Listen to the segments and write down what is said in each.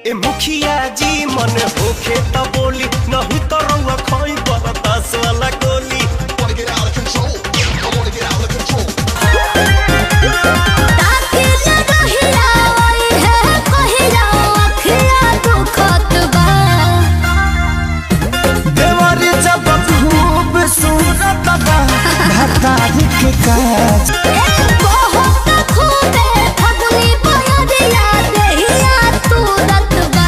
ए मुखिया जी मन होखे त बोली नहीं तो रउआ खोई बरदास वाला गोली wanna get out of control. I wanna get out of control. ताके जगहिया ओई है कहिया अखिया दुखत बा देवर जब खूब सूरत बा भतारी के काज ए बहुत खूबे फगुनी बयरिया देहिया तुरत बा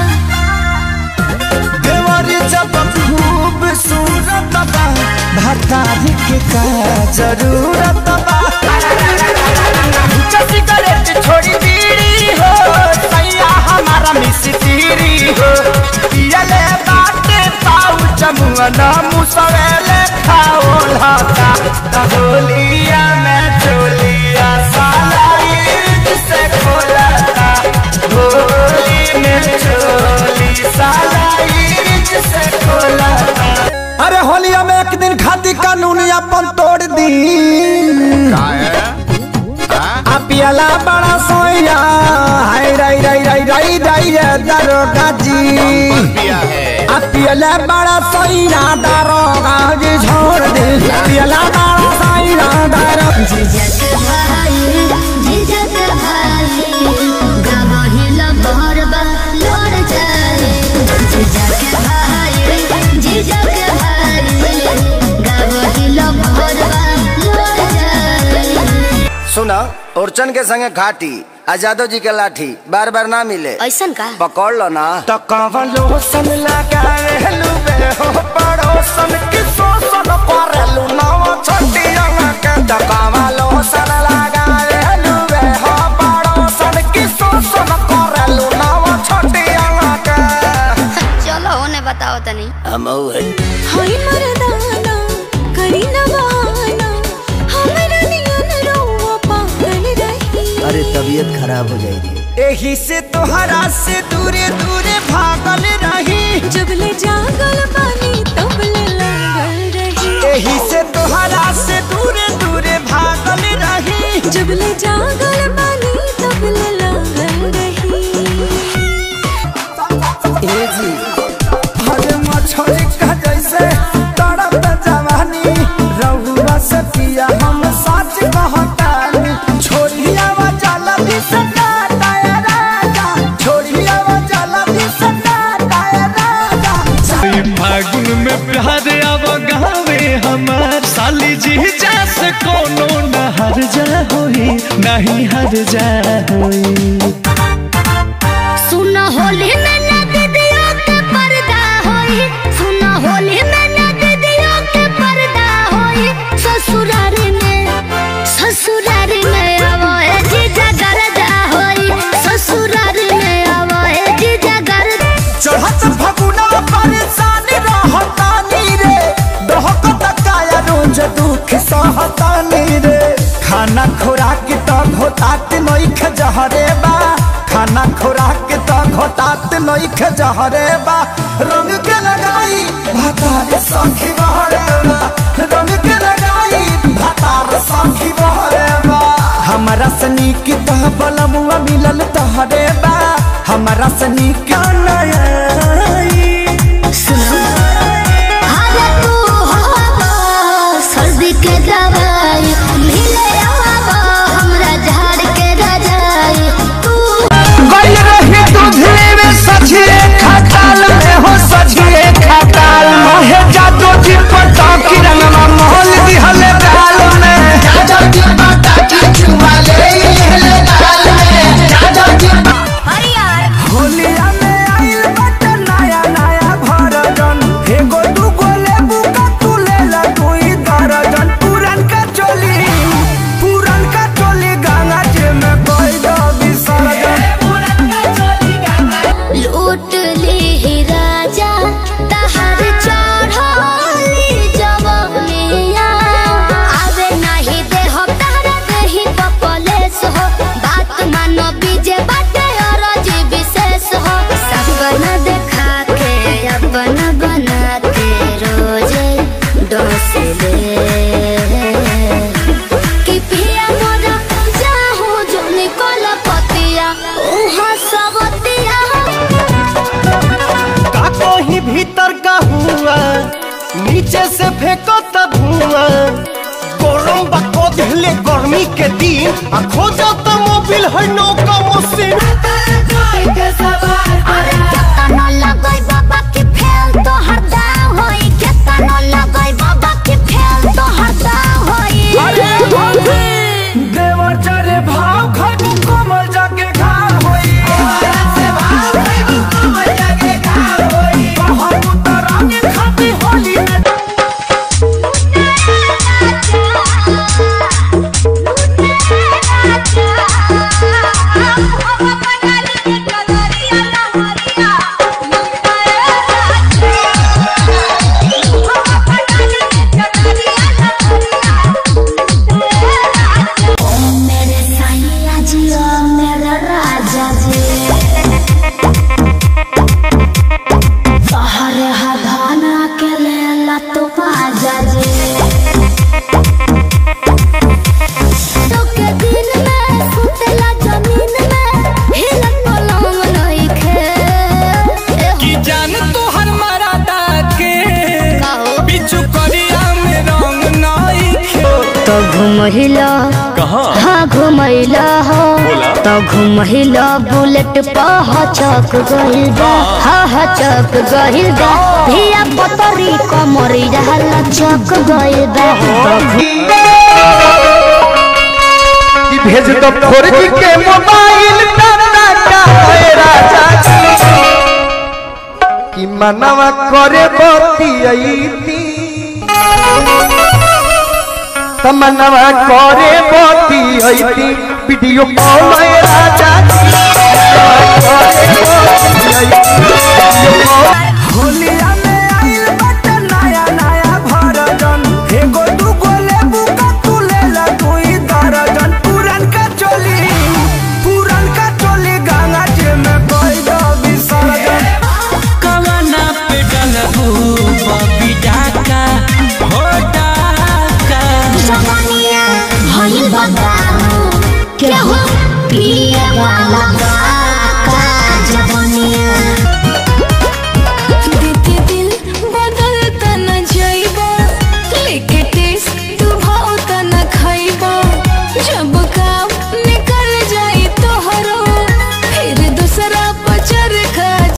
देवर जब खूब सूरत बा भतारी के काज जरूरत बा सिगरेट छोड़ी बीड़ी हो सैया हमारा मिस्त्री हो पियले बाटे पाऊ चमुअना मुसवेले खाओ लाता तहोलिया में चोलिया साला ईद से खोलता होली में चोली साला ईद से खोलता अरे होलिया में एक दिन खाती कानून अपन तोड़ दी आ पियला बड़ा सोया हाय राई राई राई राई राई रे दरोगा जी आ पियला बड़ा सोया दरोगा जी छोड़ दे पियला बड़ा सोया दरोगा जी जिजक भाई जिजक भाई गवही लबर बा लड़ जाए जिजक भाई जिजक भाई गवही लबर बा लड़ जाए सुना ओरचन के संगे घाटी आ जादव जी के लाठी बार बार ना मिले ऐसन का पकड़ लो ना तो कवलो सन लगावे लुबे हो पड़ोसन की सोसन परलू नवा छोटिया के तो कवलो सन लगावे लुबे हो पड़ोसन की सोसन करलू नवा छोटिया के चलो होने बताओ तनी हम है हाय मर्दाना करी न बहाना हमरा नियन रउआ पागल रही अरे तबीयत खराब हो जाएगी एही से तोहरा से दूरे दूरे भागल रही जब ले जागल बानी तब ले लागल रही एही से तोहरा से दूरे दूरे भागल रही जब ले जागल बानी तब ले लागल रही ए जी हरे मछली का जैसे तड़प जवानी रहुआ से पिया हम सच कहतानी छोड़िया वा जाला भी सदा दाया राजा छोड़िया वा जाला भी सदा दाया राजा फागुन में प्यार आव गावे हमार साली जी जैस कोनो न हर जा होई नहीं हर जा होई सुना होली में नद दियो के पर्दा होई सुना होली में नद दियो के पर्दा होई ससुराल में ससुराल में आवो ए जीजा गरदा होई ससुराल में आवो ए जीजा गरदा चढ़त फगुना परेशान रहतानी रे दोहकत काया रोज दुख सहतानी रे खाना खुराक तो घोटात नइख जहरे बा खाना खुराक तो घोटात नइख जहरे बा रंग के लगाई भातार सखी बहरे बा रंग के लगाई भातार सखी बहरे बा हमरा सनी की तह बलमुआ मिलल तहरे बा हमरा सनी का नया हाले तू हवा सर्दी के दवाई मिले आवा हमरा झाड़ के रजाई तू गई रही दूधले में सझिए खटाल में हो सझिए खटाल मोहे जादू जी पता की रंगवा मोहल दिहले गाल में जादू जी पता की चुमा ले ले गाल में जादू जी होलिया में आइल बट नया नया भरजन एगो दूगो लेबू का तू ले ला कोई दर्जन पुरन का चोली पुरन का चोली गंगा जी में कोई दो विसर्जन लूट ली ही राजा तहर चढ़ली जवनिया आवे नहीं दे हो तारा देही पपलेस हो बात मानो बीजे बाटे और जी विशेष हो सपन देखा के अपन बना के रोजे डोस ले कि पिया मोरा जाहू जो निकल पतिया उहाँ सबतिया आ खोजा त मोबिल है नौका मशीन अरे केतना लगई बाबा के फेल तो हरदा होई केतना लगई बाबा के फेल तो हरदा होई देवर चरे भाव खाटू कमल जाके घाव होई बहुत उतरांगे खाती होली में मेरे सैया जी ओ मेरा राजा जी तोहरे हदाना के लेला तो बाजा जी तो के दिन में सुतेला जमीन में हिलत पलंग नहीं खे की जान तोहर मरादा के कहो बिचु करिया में रंग नाई तो घुमहिला हाँ घुमैला हो तो घुमहिला बुलेट पह चक गइल बा हाँ हाँ चक गइल बा धिया पतरी कमरी रहला चक गइल बा कि भेज दो फोर जी के मोबाइल टाटा का है राजा जी कि मनवा करे बती अईती तमन्नवा करे बती अईती वीडियो कॉल है राजा जी करे बती अईती, वीडियो कॉल होलिया में आइल बाटे नया नया भरजन एगो दूगो लेबू का तू लेला दुई दर्जन पुरन का चोली पुरन का चोली गंगा जी में कोई दो विसर्जन कवना पे डलबू बबी डाका हो डाका जवानिया भइल बा केहू पिए वाला